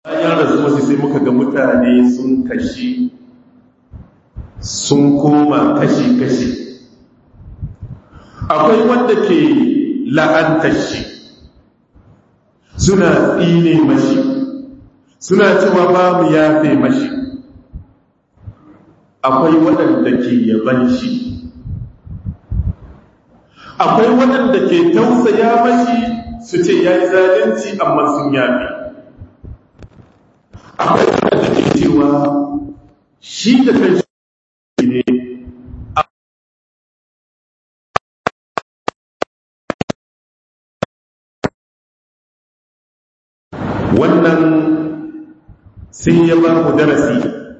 bayan rasuwa sai muka ga mutane sun kashi sun koma kashi-kashi akwai wanda ke la'antar shi suna tsine mashi suna cewa ba mu yafe mashi akwai waɗanda ke yaban shi akwai waɗanda ke tausaya mashi su ce ya yi zalunci amma sun yafe akwai waɗanda ke cewa shi da kan ne wannan sai ya ba mu darasi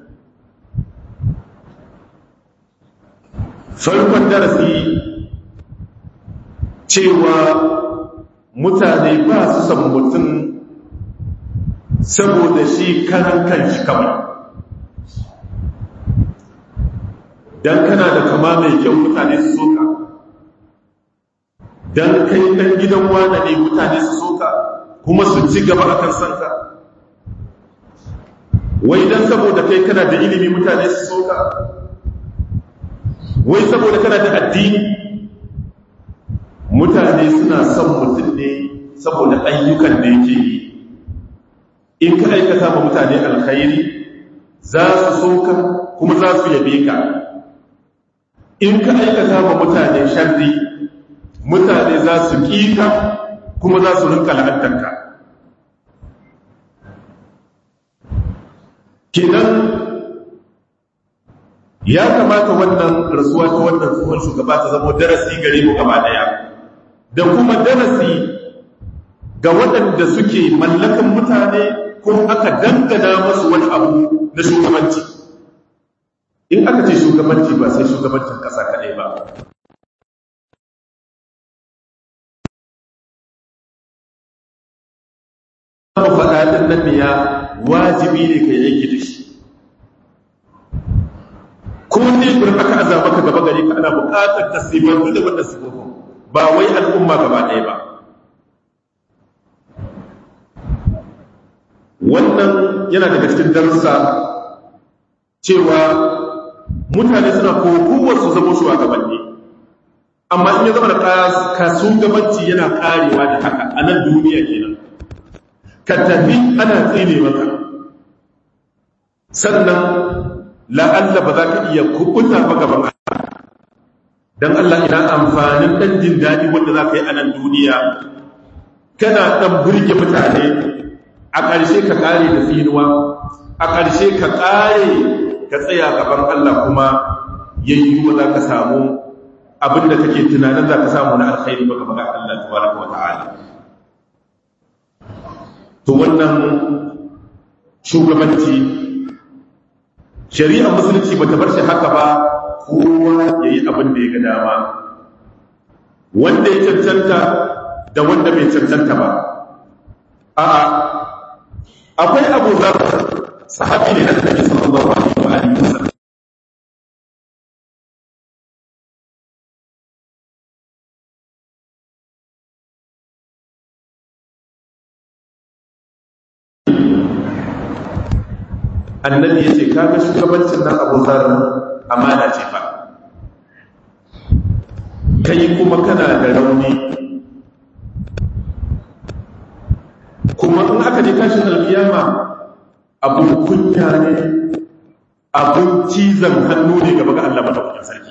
farkon darasi cewa mutane ba su san mutum saboda shi karan kanshi kawai don kana da kama mai kyau mutane su soka don kai ɗan gidan wane ne mutane su soka kuma su ci gaba akan sanka wai don saboda kai kana da ilimi mutane su soka wai saboda kana da addini mutane suna son mutum ne saboda ayyukan da yake yi in ka aikata ma mutane alkhairi za su soka kuma za su yabe ka in ka aikata ma mutane sharri mutane za su ƙika kuma za su rinka la'antarka kenan ya kamata wannan rasuwa ta wannan tsohon shugaba ta zama darasi gare mu gaba daya da kuma darasi ga waɗanda suke mallakan mutane ko aka dangana masu wani abu na shugabanci in aka ce shugabanci ba sai shugabancin ƙasa kaɗai ba faɗaɗin nan ya wajibi ne ka yanki da shi ko ne gurin aka aza maka gaba gare ka ana buƙatar ka sifantu da wannan sifofin ba wai al'umma gaba ɗaya ba wannan yana daga cikin darussa cewa mutane suna kokowar su zama shugabanni amma in ya zama da kasu gabanci yana karewa da haka a nan duniya kenan ka tafi ana tsine maka sannan la'alla ba za ka iya kubuta ba gaban don Allah ina amfanin ɗan jin daɗi wanda za ka yi a nan duniya kana ɗan burge mutane a ƙarshe ka ƙare da tsinuwa a ƙarshe ka ƙare ka tsaya gaban Allah kuma yayyuwa za ka samu abinda kake tunanin za ka samu na alkhairi ba gaban Allah tabaraka wa ta'ala to wannan shugabanci shari'ar musulunci ba ta bar shi haka ba kowa ya yi abin da ya ga dama wanda ya cancanta da wanda bai cancanta ba a'a akwai abu zar sahabi ne na annabi sallallahu alaihi wa alihi wasallam annabi ya ce kaga shugabancin nan abu zar amana ce fa kai kuma kana da rauni kuma in aka je kashin alkiyama abun kunya ne abun cizon hannu ne gaba ga Allah madaukakin sarki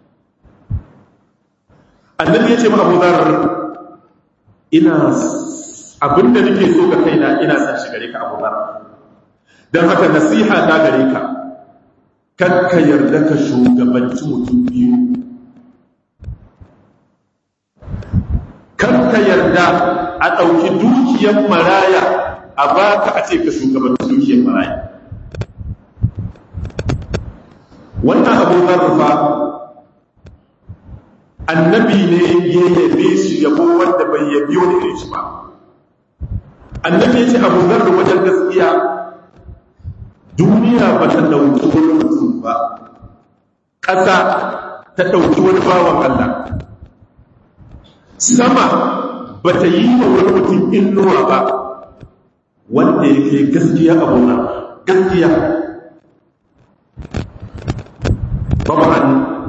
annabi ya ce ma abu zar ina abinda nake so ga kaina ina san shi gare ka abu zar don haka nasiha ta gare ka kakka yarda ka shugabanci mutum biyu kakka yarda a ɗauki dukiyar maraya a baka a ce ka shugabanci dukiyar maraya wannan abu zarrafa annabi ne ya yabe shi yabo wanda bai yabi wani irin shi ba annabi ya ce abu zarra wajen gaskiya duniya ba ta ɗauki wani mutum ba ƙasa ta ɗauki wani bawan Allah sama ba ta yi wa wani mutum inuwa ba wanda yake gaskiya abuna gaskiya طبعا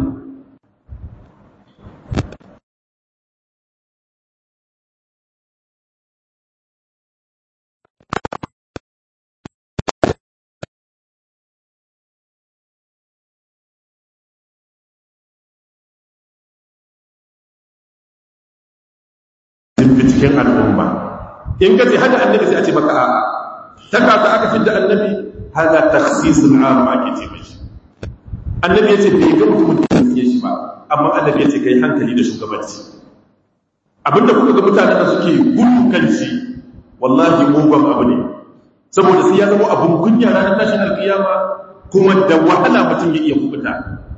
cikin al'umma in ka ce hada annabi sai a ce maka a'a ta kaka aka fi da annabi hada takhsisul am ake ce mashi annabi ya ce bai ga mutumin da ya shi ba amma annabi ya ce kai hankali da shugabanci abinda kuka ga mutanen da suke gudu kan shi wallahi mugun abu ne saboda sai ya zama abun kunya ranar tashin alkiyama kuma da wahala mutum ya iya kubuta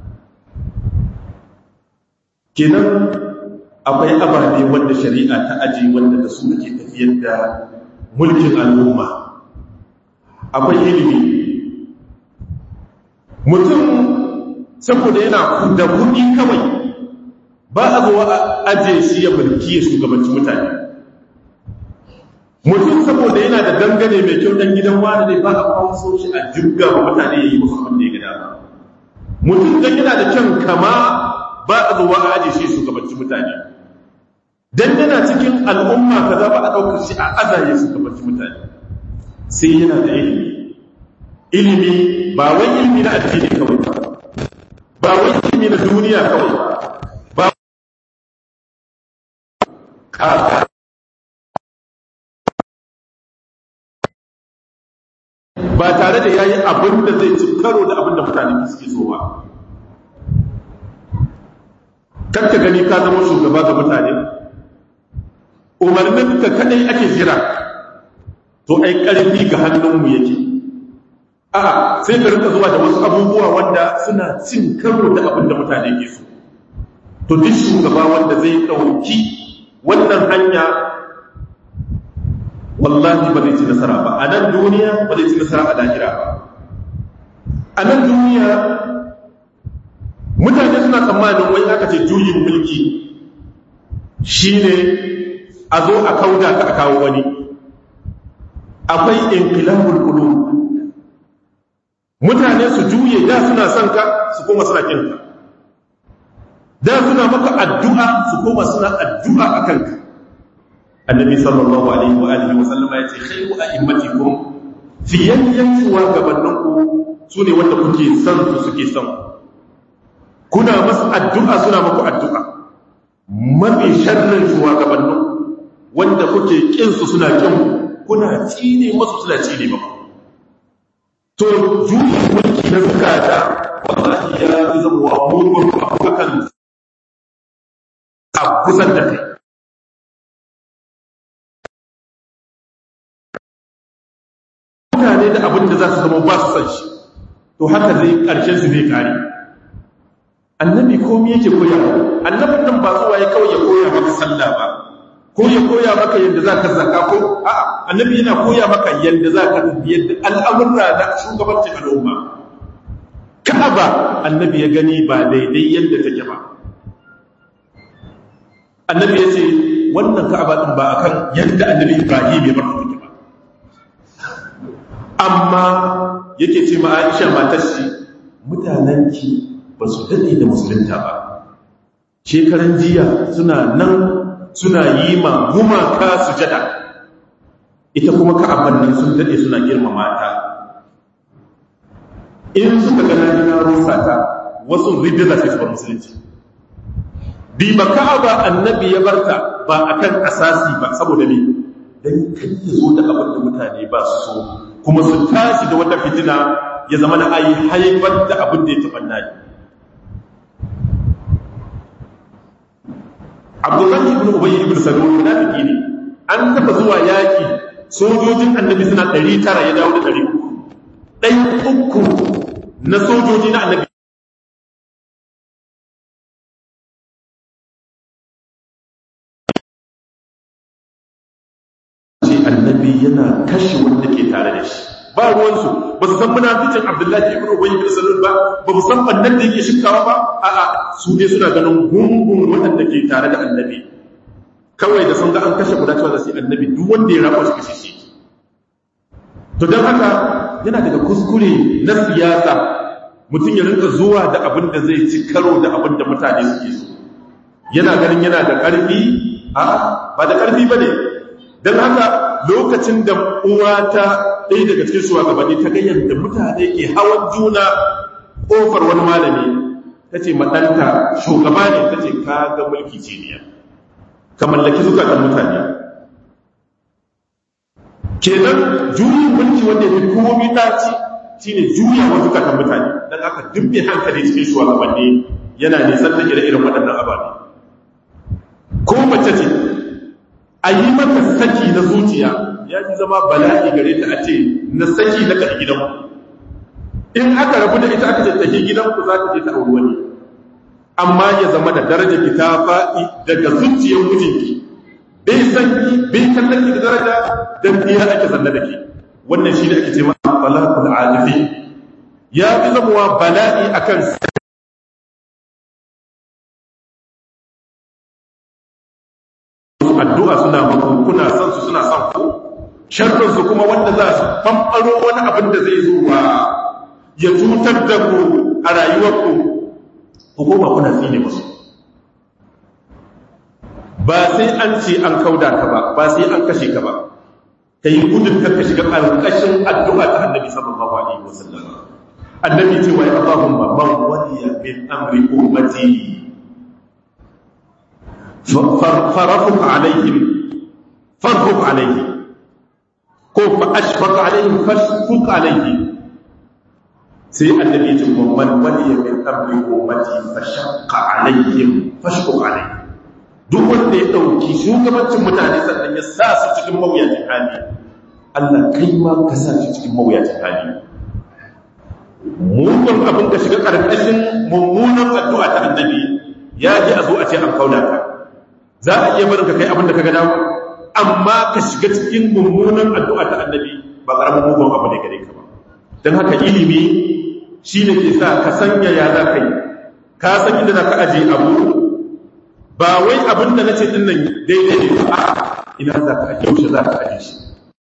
kenan akwai ababe wanda shari'a ta aji wanda da su ake tafiyar da mulkin al'umma akwai ilimi mutum saboda yana da kuɗi kawai ba a zuwa a aje shi ya mulki ya shugabanci mutane mutum saboda yana da dangane mai kyau dan gidan wani ne ba a kawo so shi a jirga wa mutane ya yi musu abin da ya gada mutum dan yana da kyan kama ba a zuwa a aje shi shugabanci mutane dan yana cikin al'umma kaza ba a ɗaukar shi a azaye shugabanci mutane sai yana da ilimi ilimi ba wai ilimi na addini kawai ba ba wai ilimi na duniya kawai ba ba ba tare da yayi abin da zai ci karo da abin da mutane suke so ba kakka gani ka zama shugaba ga mutane umarnin ka kadai ake jira to ai karfi ga hannunmu yake a sai ka rinka zuwa da wasu abubuwa wanda suna cin karo da abin da mutane ke so to duk shugaba wanda zai ɗauki wannan hanya wallahi ba zai ci nasara ba a nan duniya ba zai ci nasara a lahira ba a nan duniya mutane suna tsammanin wai aka ce juyin mulki shine a zo a kauda ka a kawo wani akwai inqilabul qulub mutane su juye da suna son ka su koma suna kin ka da suna maka addu'a su koma suna addu'a akan ka annabi sallallahu alaihi wa alihi wa sallama yace khairu a'immatikum fi yanyan wa gabanninku sune wanda kuke son su suke son kuna masu addu'a suna maku addu'a mafi sharrin shugabannin wanda kuke kin su suna kin kuna tsine masu suna tsine maku to juyi mulki na zukata wallahi ya fi zama wa mugun abubuwan a kusan da kai mutane da abin da za su zama ba su san shi to haka zai ƙarshen su zai kare annabi komi yake koya annabin nan ba zuwa ya kawai ya koya maka sallah ba ko ya koya maka yadda za ka zaka ko a'a annabi yana koya maka yadda za ka yadda al'amurra na shugabancin al'umma ka'aba annabi ya gani ba daidai yadda take ba annabi ya ce wannan ka'aba din ba akan yadda annabi ibrahim ya bar take ba amma yake ce ma aisha matar shi mutanenki ba su daɗe da musulunta ba shekaran jiya suna nan suna yi ma gumaka sujada ita kuma ka'aban nan sun daɗe suna girmama ta in suka gana na rusa ta wasu ridda sai su bar musulunci bi ba ka'aba annabi ya barta ba akan asasi ba saboda ne dan kan ya zo da abin da mutane ba su so kuma su tashi da wata fitina ya zama na ayi haifar da abin da ya taɓa nani abdullahi ibn ubay ibn salul munafiki ne an taba zuwa yaki sojojin annabi suna 900 ya dawo da 300 dai uku na sojoji na annabi ce annabi yana kashe wanda ke tare da shi ba ruwansu ba su san munaficin abdullahi ibn ubay ibn salul ba ba mu san bannan da yake shirkawa ba a'a su ne suna ganin gungun waɗanda ke tare da annabi kawai da sun ga an kashe guda cewa da sai annabi duk wanda ya rabo shi kashe shi to don haka yana daga kuskure na siyasa mutum ya rinka zuwa da abin da zai ci karo da abin da mutane suke so yana ganin yana da ƙarfi a ba da ƙarfi ba ne don haka lokacin da uwa ta ɗaya daga cikin shugabanni ta ga yadda mutane ke hawan juna ƙofar wani malami ta ce maɗanta shugaba ne ta ce ka ga mulki jiniya ka mallaki zukatan mutane kenan juyin mulki wanda ya fi komi ɗaci shi ne juya wa zukatan mutane don aka dubbe hankali cikin shugabanni yana nisan take da irin waɗannan ababe ko mace ce a yi mata saki na zuciya ya fi zama bala'i gare ta a ce na saki na kaɗi gidanku in aka rabu da ita aka ce tafi gidanku za ta je ta auri wani amma ya zama da daraja ki ta faɗi daga zuciyar mijinki bai san ki bai kallon ki da daraja dan biya ake zanna da ke wannan shi ne ake ce ma bala'ul alifi ya fi zamuwa bala'i akan addu'a suna mako kuna son su suna son ku sharrin su kuma wanda za su famfaro wani abin da zai zo wa ya cutar da ku a rayuwarku ku koma kuna tsine musu ba sai an ce an kauda ka ba ba sai an kashe ka ba ka yi gudun ka shiga ƙarƙashin addu'a ta annabi sallallahu alaihi wasallam annabi ce wa ya Allahumma man waliya min amri ummati farafuk alaihim farfuk alaihim ko fa ashfaq alaihim fashfuk alaihim sai annabi ce wa man waliya min amri ummati fashaqqa alaihim fashfuk alaihim duk wanda ya ɗauki shugabancin mutane sannan ya sa su cikin mawuyacin hali Allah kai ma ka sa su cikin mawuyacin hali mugun abin ka shiga ƙarƙashin mummunan addu'a ta annabi ya ji a zo a ce an kauda ka za a iya barin ka kai abin da ka gada amma ka shiga cikin mummunan addu'a ta annabi ba ƙaramin mugun abu ne gare ka ba don haka ilimi shi ne ke sa ka sanya ya za ka yi ka san inda za ka ajiye abu ba wai abin da na ce ɗin nan daidai ne ba ina za ka ake yaushe za ka ake shi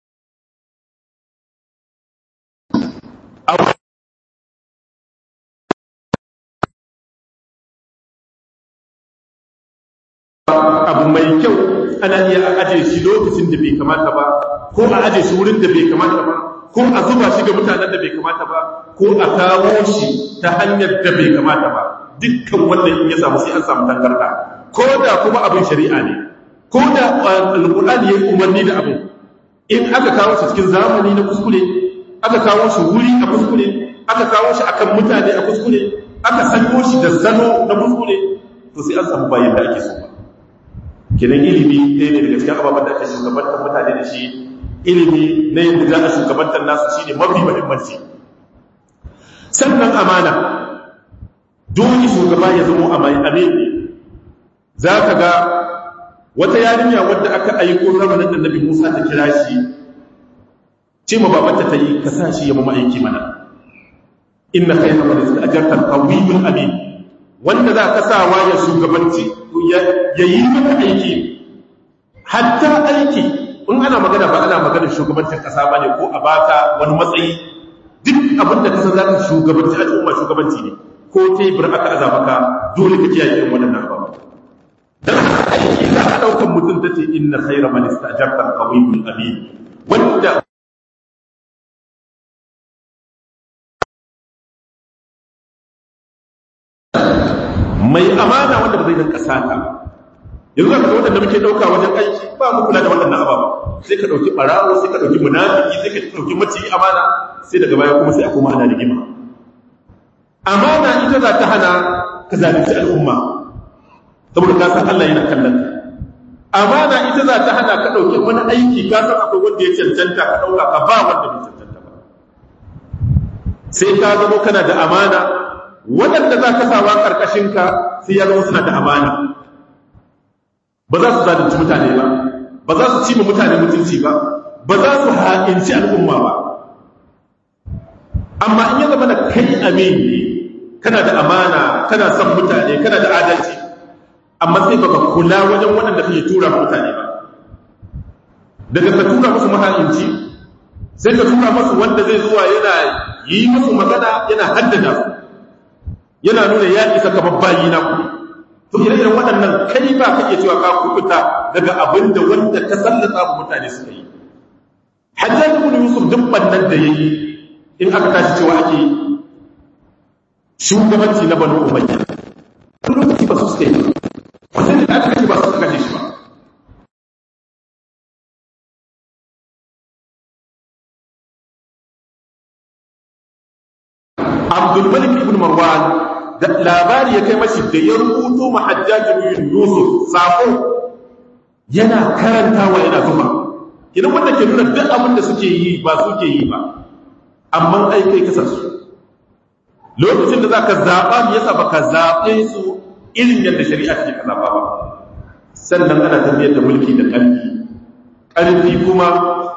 abu mai kyau ana iya aje shi lokacin da bai kamata ba ko a aje shi wurin da bai kamata ba ko a zuba shi ga mutanen da bai kamata ba ko a kawo shi ta hanyar da bai kamata ba dukkan wannan in ya samu sai an samu tangarda ko da kuma abin shari'a ne ko da alƙur'ani ya umarni da abin in aka kawo shi cikin zamani na kuskure aka kawo shi wuri a kuskure aka kawo shi akan mutane a kuskure aka sanyo shi da sano na kuskure to sai an samu bayan da ake so ba kenan ilimi ɗaya ne daga cikin ababen da ake shugabantar mutane da shi ilimi na yadda za a shugabantar nasu shine mafi muhimmanci sannan amana dole shugaba ya zama amini za ka ga wata yarinya wadda aka aiko zamanin da nabi musa ta kira shi ce ma babanta ta yi ka sa shi ya mama aiki mana inna kai na mana da ajartar kawiyun amin wanda za ka sawa ya shugabanci ya yi maka aiki hatta aiki in ana magana ba ana maganar shugabancin kasa ba ne ko a baka wani matsayi duk abin da kasa za ka shugabanci al'umma shugabanci ne ko tebur aka aza maka dole ka kiyaye irin wannan abubuwa dan aiki za a daukan mutum tace inna khayra man istajarta al-qawiyul amin wanda mai amana wanda ba zai dan kasa ta yanzu ka ga wanda muke dauka wajen aiki ba mu kula da wannan ababa sai ka dauki barawo sai ka dauki munafiki sai ka dauki maci amana sai daga baya kuma sai a koma ana rigima amana ita za ta hana ka zalunci al'umma saboda ka san Allah yana kallon amana ita za ta hana ka dauki wani aiki ka san akwai wanda ya cancanta ka dauka ka ba wanda bai cancanta ba sai ka zama kana da amana waɗanda za ka sawa ƙarƙashinka sai ya zama suna da amana ba za su zalunci mutane ba ba za su ci ma mutane mutunci ba ba za su ha'inci al'umma ba amma in ya zama da kai amin ne kana da amana kana son mutane kana da adalci amma sai baka kula wajen waɗanda kake tura mutane ba daga ka tura musu maha'inci sai ka tura masu wanda zai zuwa yana yi musu magana yana haddada su yana nuna ya isa ka babbayi na ku to ire iren waɗannan kai ba ka iya cewa ka kubuta daga abin da wanda ka sallata wa mutane suka yi hajjaj ibn yusuf duk bannan da yayi in aka tashi cewa ake shugabanci na banu umayya lokaci ba su suka yi wasan da aka kashe ba su suka kashe shi ba abdulmalik ibn marwan da labari ya kai mashi da ya rubuto ma hajjaji bin yusuf sako yana karantawa yana zuba idan wanda ke nuna duk abin da suke yi ba suke yi ba amma ai kai kasa su lokacin da zaka zaba me yasa baka zabe su irin yadda shari'a take ka zaba ba sannan ana tafiyar da mulki da ƙarfi ƙarfi kuma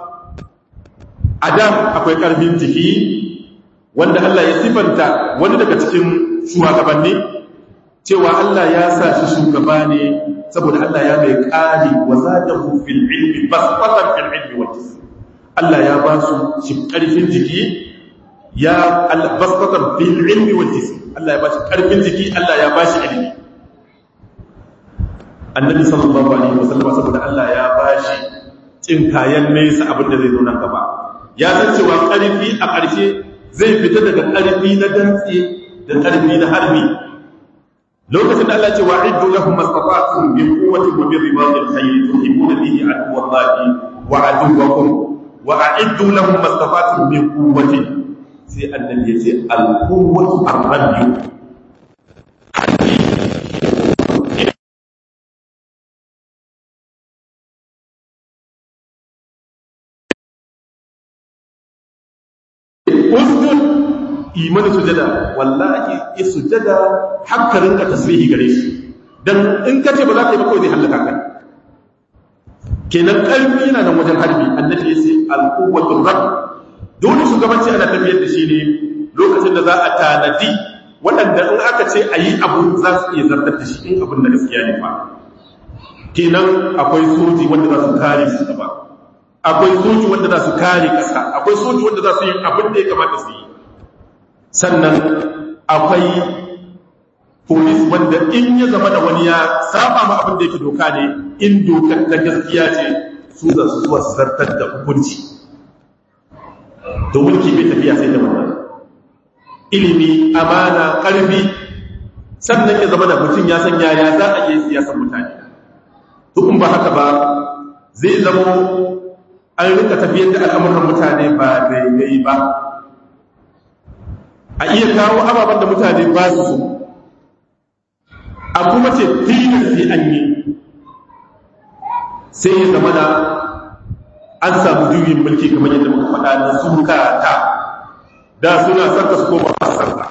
a da akwai ƙarfin jiki wanda Allah ya sifanta wani daga cikin shugabanni cewa Allah ya sa shi shugaba ne saboda Allah ya mai ƙari wa zadahu fil ilmi basatan fil ilmi wal jism Allah ya ba su shi ƙarfin jiki ya basatan fil ilmi wal jism Allah ya ba shi ƙarfin jiki Allah ya ba shi ilmi Annabi sallallahu alaihi wasallam saboda Allah ya ba shi cin kayan nesa abinda zai zo nan gaba ya san cewa ƙarfi a ƙarshe zai fita daga ƙarfi na dantse da ƙarfi na harbi lokacin da Allah ce wa iddu lahum mastata'tum min quwwatin wa min ribatil khayr tuhibuna bihi aduwallahi wa aduwwakum wa a'iddu lahum mastata'tum min quwwatin sai annabi ya ce al quwwatu ar-rabb usjud imani sujada wallahi ya sujada hakka rinka tasbihi gare shi dan in ka ce ba za ka yi ba kawai zai halaka kai kenan karfi yana nan wajen harbi annabi ya ce al-quwwatu rabb dole shugabanci ana tafiyar da shi ne lokacin da za a tanadi waɗanda in aka ce a yi abu za su iya zartar da shi in abin da gaskiya ne fa kenan akwai soji wanda za su kare su gaba akwai soji wanda za su kare ƙasa akwai soji wanda za su yi abin da ya kamata su yi sannan akwai polis wanda in ya zama da wani ya saba ma abin da yake doka ne in dokar ta gaskiya ce su za su zuwa su zartar da hukunci to mulki bai tafiya sai da wannan ilimi amana ƙarfi sannan ya zama da mutum ya san yaya za a yi siyasar mutane to in ba haka ba zai zama an rika tafiyar da al'amuran mutane ba daidai ba a iya kawo ababen da mutane ba su so a kuma ce tilas sai an yi sai ya zama da an samu juyin mulki kamar yadda muka faɗa na suka ta da suna sarka su koma a sarka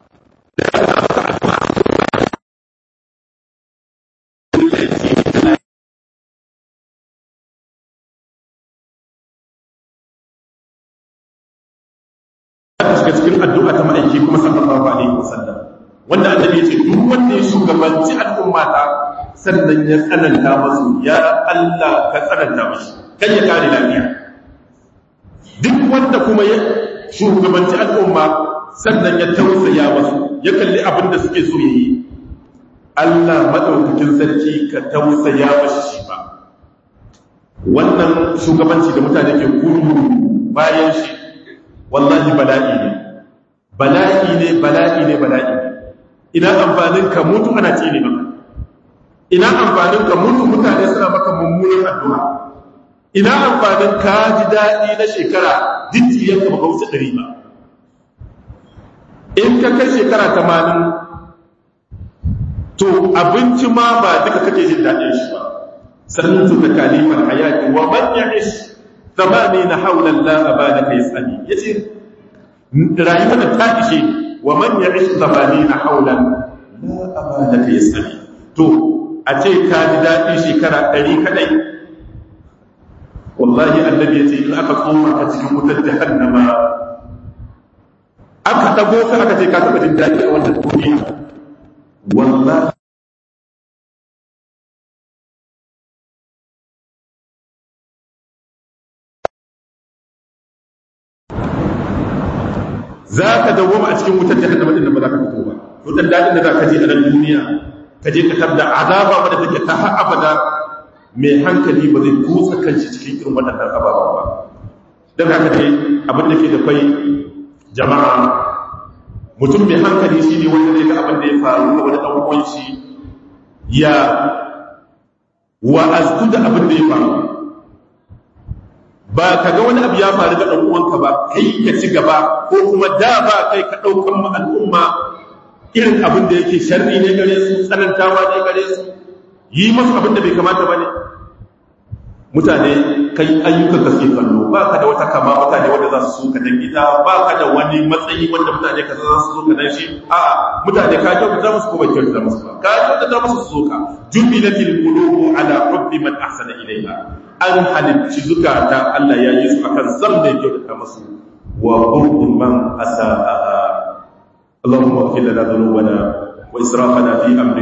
shiga cikin addu'a ta ma'aiki kuma sallallahu alaihi wasallam wanda annabi ya ce duk wanda ya shugabanci al'umma ta sannan ya tsananta masu ya Allah ka tsananta mashi kan ya kare lafiya duk wanda kuma ya shugabanci al'umma sannan ya tausaya masu ya kalli abin da suke so yi Allah madaukakin sarki ka tausaya mashi shi ba wannan shugabanci da mutane ke gudu bayan shi wallahi bala'i ne bala'i ne bala'i ne bala'i ne ina amfanin ka mutu ana ce ne maka ina amfanin ka mutu mutane suna maka mummunan addu'a ina amfanin ka ji daɗi na shekara jijjiyar ka baka wuce ɗari ba in ka kai shekara tamanin to abinci ma ba duka kake jin daɗin shi ba sannan su ta kalimar hayaki wa man ya'ish zamani na haulan la'aba da kai tsani ya ce rayuwa da ta ishe wa man ya ishi zamani na haulan la'aba da kai tsani to a ce ka ji daɗi shekara ɗari kaɗai wallahi annabi ya ce in aka tsoma ka cikin wutar jahannama aka ɗago ka aka ce ka taɓa jin daɗi a wannan duniya wallahi za ka dawoma a cikin wutar jahannama din da ba za ka fito ba wutar dadin da za ka je a nan duniya ka je ka tarda azaba wadda take ta har abada mai hankali ba zai kutsa kanshi cikin irin waɗannan ababen ba don haka dai abin da ke da kwai jama'a mutum mai hankali shi ne wanda zai ga abin da ya faru ga wani ɗan uwan shi ya wa'aztu da abin da ya faru ba ka ga wani abu ya faru ga ɗan uwanka ba kai ka ci gaba ko kuma da ba kai ka ɗaukan ma al'umma irin abin da yake sharri ne gare su tsanantawa ne gare su yi masu abin da bai kamata ba ne mutane kai ayyukan ka suke kallo ba ka da wata kama mutane wanda za su so ka dan gida ba ka da wani matsayi wanda mutane ka za su so ka dan shi a mutane ka kyautata musu ko ba kyautata musu ba ka kyautata musu su so ka jubilatil qulubu ala hubbi man ahsana ilayha an halicci zukata Allah ya yi su akan san da kyautata musu wa bughd man asaa اللهم اغفر لنا ذنوبنا واسرافنا في امرنا